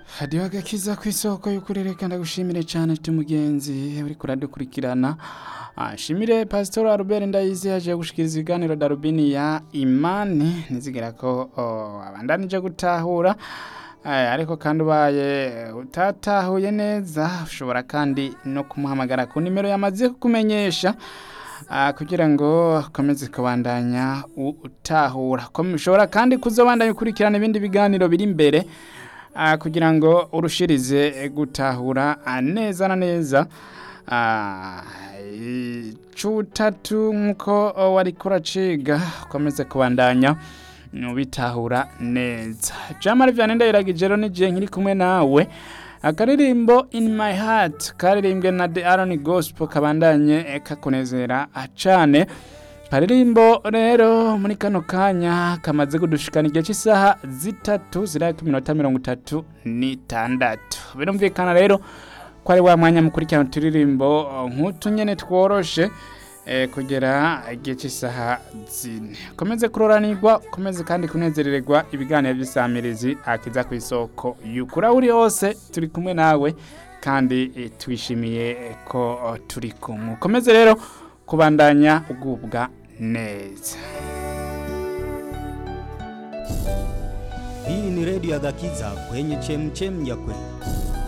hadiho agakiza ku isoko y'ukurereka ndagushimire cyane tumugenzi uri kuradukurikirana ashimire pasitori Albert Ndayizi yaje gushikiriza ibiganiro darubini ya imani nizigera ko oh, abandanije gutahura Eh, ariko kandi ubaye utatahuye neza ushobora kandi no kumuhamagara ku nimero yamaze kukumenyesha ah, kugira ngo ukomeze kubandanya u- utahura Kom- ushobora kandi kuzobandanya ukurikirana ibindi biganiro biri imbere ah, kugira ngo urushirize gutahura ah, neza na neza Ah, icutatu nk'uko wariko uraciga ukomeze kubandanya ubitahura neza jamari vyane ndayiragije rero nije nkiri kumwe nawe akaririmbo in my heart karirimbwe na the aron gospel kabandanye eh, kakunezera cane karirimbo rero muri kano kanya kamaze kudushikana igihe cy'isaha zitatu zirari ku minota mirongo itatu n'itandatu birumvikana rero ko ari wa mwanya mukurikirana uturirimbo eh, nk'utu nyene tworoshe eh, kugera igihe cy'isaha zine komeze kuroranirwa komeze kandi kunezerererwa ibiganiro by'isamirizi akiza ku isoko yukura uri hose turi kumwe nawe kandi eh, twishimiye eh, ko oh, turi kumwe ukomeze rero kubandanya ugubwa neza Hii ni redio ya Gakiza kwenye chemchem ya kweli.